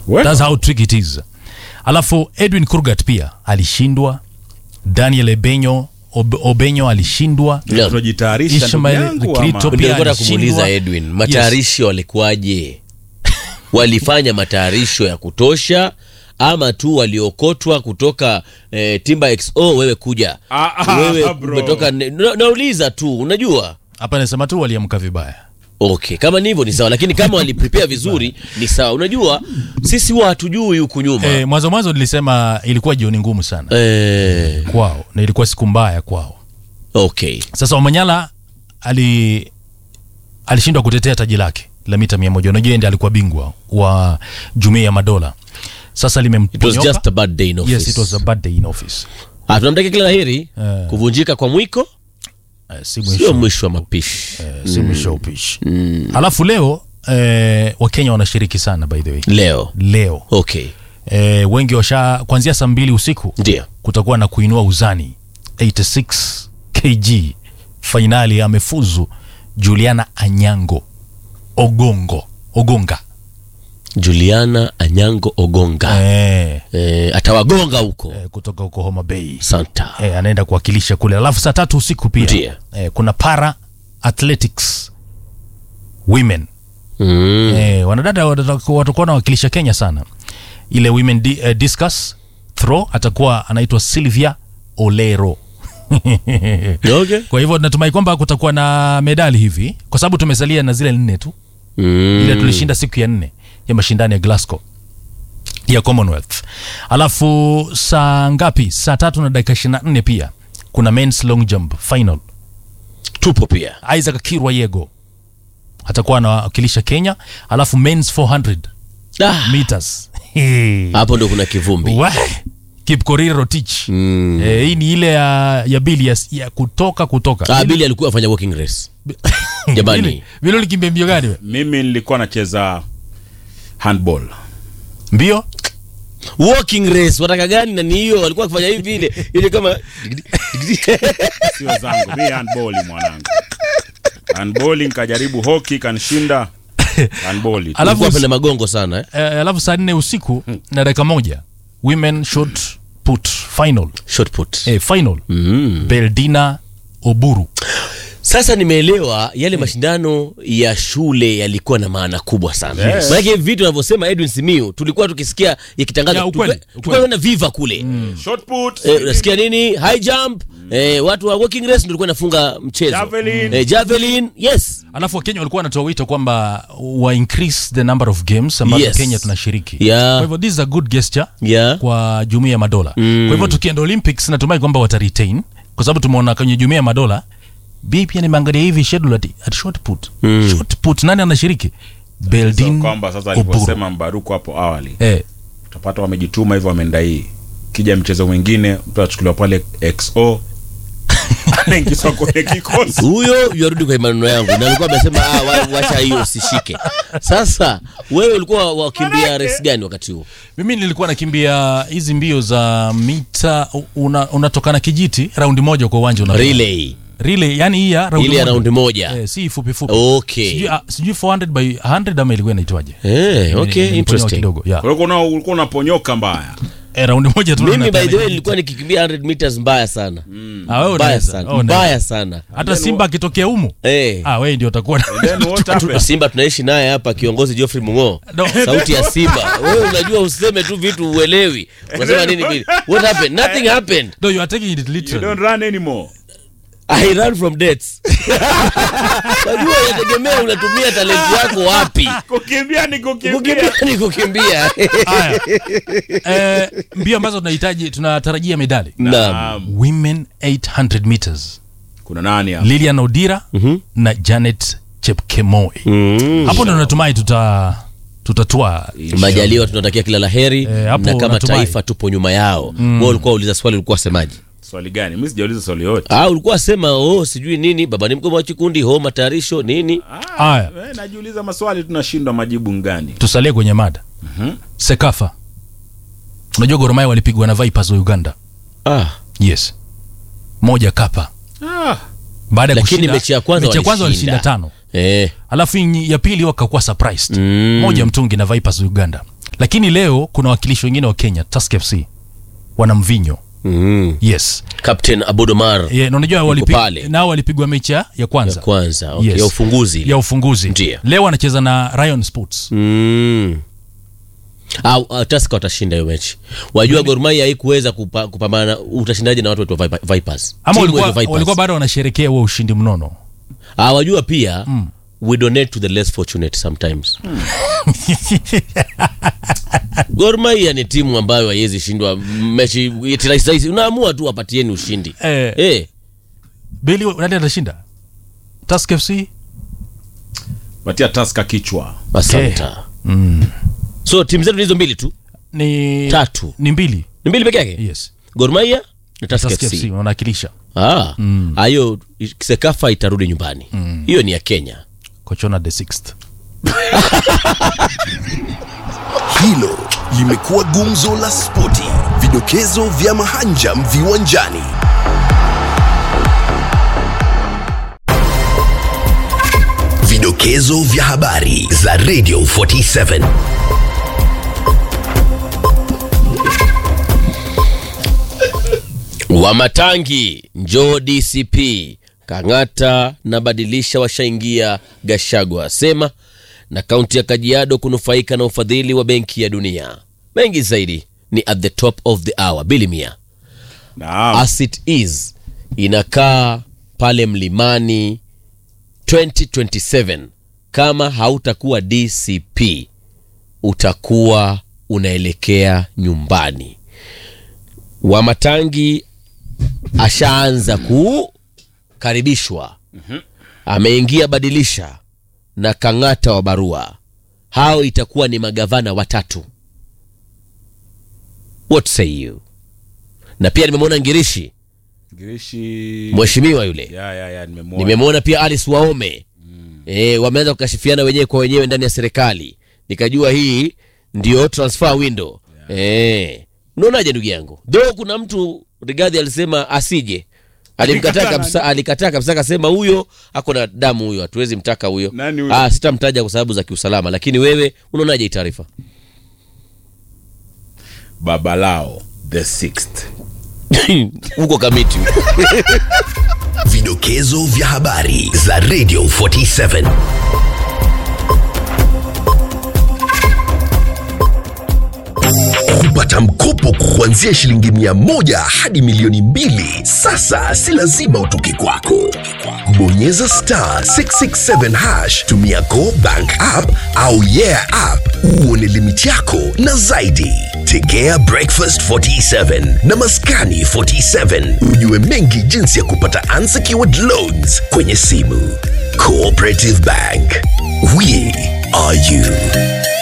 Well. That's how tricky it is. Alafu Edwin Kurgat pia alishindwa, Daniel Ebenyo Ob, Obenyo alishindwa, Naam. Tunajitayarisha ndugu Ishmael yangu Krito ama? pia nilikuwa alishindwa. kumuuliza Edwin matayarisho walikuwaje? walifanya matayarisho ya kutosha ama tu waliokotwa kutoka eh, Timba XO wewe kuja Ah, ah, wewe bro. umetoka ne- na, nauliza tu unajua hapa nasema tu waliamka vibaya. okay kama ni hivyo ni sawa lakini kama waliprepare vizuri ni sawa unajua sisi huwa hatujui huku nyuma E, mwanzo mwanzo nilisema ilikuwa jioni ngumu sana eh, kwao na ilikuwa siku mbaya kwao. okay Sasa Omanyala ali alishindwa kutetea taji lake la mita mia moja. Unajua yeye ndiye alikuwa bingwa wa Jumuiya ya Madola. Sasa it was limemponyoka. just a bad day in office Yes, it was a bad day in office. Ah, tunamtakia kila laheri Eh. kuvunjika kwa mwiko Eh, si sio mwisho, mwisho wa mapishi eh, si mwisho wa upishi. Alafu leo eh, Wakenya wanashiriki sana by the way. leo Leo okay eh, wengi washa kuanzia saa mbili usiku ndio kutakuwa na kuinua uzani 86 kg. Fainali amefuzu Juliana Anyango Ogongo Ogonga Juliana Anyango Ogonga eh, eh, atawagonga huko eh, kutoka huko Homa Bay Santa eh, anaenda kuwakilisha kule. Alafu saa tatu usiku pia Ndiyo. eh, kuna para athletics women mm. eh, wanadada watakuwa watakuwa wanawakilisha Kenya sana. Ile women di, eh, discus throw atakuwa anaitwa Sylvia Olero okay. kwa hivyo natumai kwamba kutakuwa na medali hivi, kwa sababu tumesalia na zile nne tu mm. ile tulishinda siku ya nne ya mashindano ya Glasgow ya Commonwealth. Alafu saa ngapi? Saa tatu na dakika ishirini na nne pia kuna men's long jump final. tupo pia Isaac Kirwa Yego atakuwa anawakilisha Kenya, alafu men's 400 ah, meters Hey. hapo ndo kuna kivumbi Wah! Kipkorir Rotich mm. eh, hii ni ile ya, ya bili ya, ya kutoka kutoka ah, Billy alikuwa afanya walking race jamani Vile- vile ulikimbia mbio gani we? mimi nilikuwa nacheza handball mbio walking race wataka gani na ni hiyo walikuwa akifanya hivi ile ile kama sio zangu mi handball mwanangu handball nikajaribu hockey kanishinda handball tu. Alafu- alikuwa penda magongo sana eh? Eh, alafu saa nne usiku na dakika moja women shot put final short put eh, final mm. beldina oburu sasa nimeelewa yale mashindano ya shule yalikuwa na maana kubwa sana Yes. maanake hivi vitu anavyosema edwin simiu tulikuwa tukisikia ikitangazwa Ya, ukweli, tulikuwa- ukweli. tulikuwa na viva kule shot put Eh, unasikia nini high jump eh, watu wa walking race ndio walikuwa nafunga mchezo Javelin. eh, javelin yes alafu wakenya walikuwa wanatoa wito kwamba wa increase the number of games ambazo Yes. kenya tunashiriki Yeah. kwa hivyo this is a good gesture yeah kwa jumuia ya madola mm. kwa hivyo tukienda olympics natumai kwamba wataretain kwa sababu tumeona kwenye jumuia ya madola bi pia nimeangalia hivi schedule ati, ati short put mm. short put nani anashiriki So beldin kwamba sasa oburu alivyosema mbaruku hapo awali eh, utapata wamejituma hivyo wameenda hii kija mchezo mwingine mtu achukuliwa pale xo anaingizwa kwenye kikosi huyo yarudi kwa maneno yangu na alikuwa amesema ah, wa- wacha hiyo usishike sasa wewe ulikuwa wakimbia race gani wakati huo mimi nilikuwa nakimbia hizi mbio za mita una, unatokana kijiti raundi moja kwa uwanja una relay relay yani hii ya raundi ile ya moja. raundi moja eh, si fupi fupi okay sijui, ah, sijui 400 by 100 ama ilikuwa inaitwaje eh, Nili- okay niliponyoa interesting kidogo yeah. Kwa hiyo kuna- ulikuwa unaponyoka mbaya eh, raundi moja tu mimi by unapeana the way kijiti. nilikuwa nikikimbia 100 meters mbaya sana Ah, wewe mbaya unaweza, sana wewe unaweza. mbaya sana hata simba akitokea humu eh ah, wewe ndio utakuwa na- then what happened simba tunaishi naye hapa kiongozi Geoffrey Mungo No. sauti ya simba wewe unajua useme tu vitu uelewi unasema nini vile what happened nothing happened no, you are taking it you literally don't run anymore I run from dates unajua inategemea unatumia talenti yako wapi kukimbia ni kukimbia kukimbia ni kukimbia haya eh, mbio ambazo tunahitaji tunatarajia medali naam Naam. women 800 meters kuna nani hapa lilian odira na janet chepkemoi Mm. hapo ndo natumai tuta tutatua majaliwa tunatakia kila laheri Eh, hapo na kama natumai. taifa tupo nyuma yao mm. wewe ulikuwa uliza swali ulikuwa semaji swali gani mi sijauliza swali yote ah ulikuwa sema oh sijui nini baba ni mkubwa wa kikundi ho matayarisho nini haya Eh, najiuliza maswali tunashindwa majibu ngani tusalie kwenye mada sekafa unajua goromaya walipigwa na vipers wa uganda ah yes moja kapa ah, baada ya Lakini kushinda mechi ya kwanza mechi ya kwanza walishinda. walishinda tano eh alafu hii ya pili wakakuwa surprised Mm. moja mtungi na vipers wa uganda lakini leo kuna wakilishi wengine wa kenya tusk fc wana mvinyo mm. yes captain abudomar yeah, na unajua walipi- pale. nao walipigwa mechi ya ya kwanza kwanza okay. Yes. ya ufunguzi ya ufunguzi Ndiyo. leo anacheza na Ryan Sports mm. au uh, taska watashinda hiyo mechi wajua Gor Mahia haikuweza kupa, kupambana utashindaje na watu wetu wa Vipa- vipers ama Timu walikuwa, yetu Vipers. walikuwa bado wanasherekea huo ushindi mnono Ah, wajua pia mm. we donate to the less fortunate sometimes Gor Mahia ni timu ambayo haiwezi shindwa mechi eti rahisi rahisi. unaamua tu wapatieni ushindi Eh. eh. bili nani atashinda Tusk FC patia taska kichwa asanta so timu zetu ni hizo mbili tu ni Tatu. ni mbili ni mbili peke yake yes Gor Mahia na Tusker Tusk FC FC wanawakilisha Ah, hayo sekafa itarudi nyumbani hiyo ni ya kenya kochona the sixth Hilo limekuwa gumzo la spoti, vidokezo vya mahanjam viwanjani. Vidokezo vya habari za Radio 47. wamatangi njoo dcp kang'ata na badilisha washaingia gashagwa asema na kaunti ya kajiado kunufaika na ufadhili wa benki ya dunia mengi zaidi ni at the top of the hour bilimia naam as it is inakaa pale mlimani 2027 kama hautakuwa dcp utakuwa unaelekea nyumbani wamatangi ashaanza kukaribishwa ameingia badilisha na kang'ata wa barua hao itakuwa ni magavana watatu what say you na pia nimemwona ngirishi girishi mheshimiwa yule ya ya ya nimemwona nimemwona pia alice waome e, wameanza kukashifiana wenyewe kwa wenyewe ndani ya serikali nikajua hii ndio transfer window e, unaonaje ndugu yangu though kuna mtu rigadhi alisema asije alimkataa Alikataa kabisa alikataa kabisa akasema huyo ako na damu huyo hatuwezi mtaka huyo Nani huyo? ah, sitamtaja kwa sababu za kiusalama lakini wewe unaonaje hii taarifa babalao the sixth huko kamiti Vidokezo vya habari za Radio 47. Kupata mkopo kuanzia shilingi mia moja hadi milioni mbili sasa si lazima utoke kwako. Bonyeza star 667 hash, tumia Go Bank app au Yeah app uone limiti yako na zaidi. Tegea Breakfast 47 na Maskani 47 ujue mengi jinsi ya kupata unsecured loans kwenye simu. Cooperative Bank, we are you.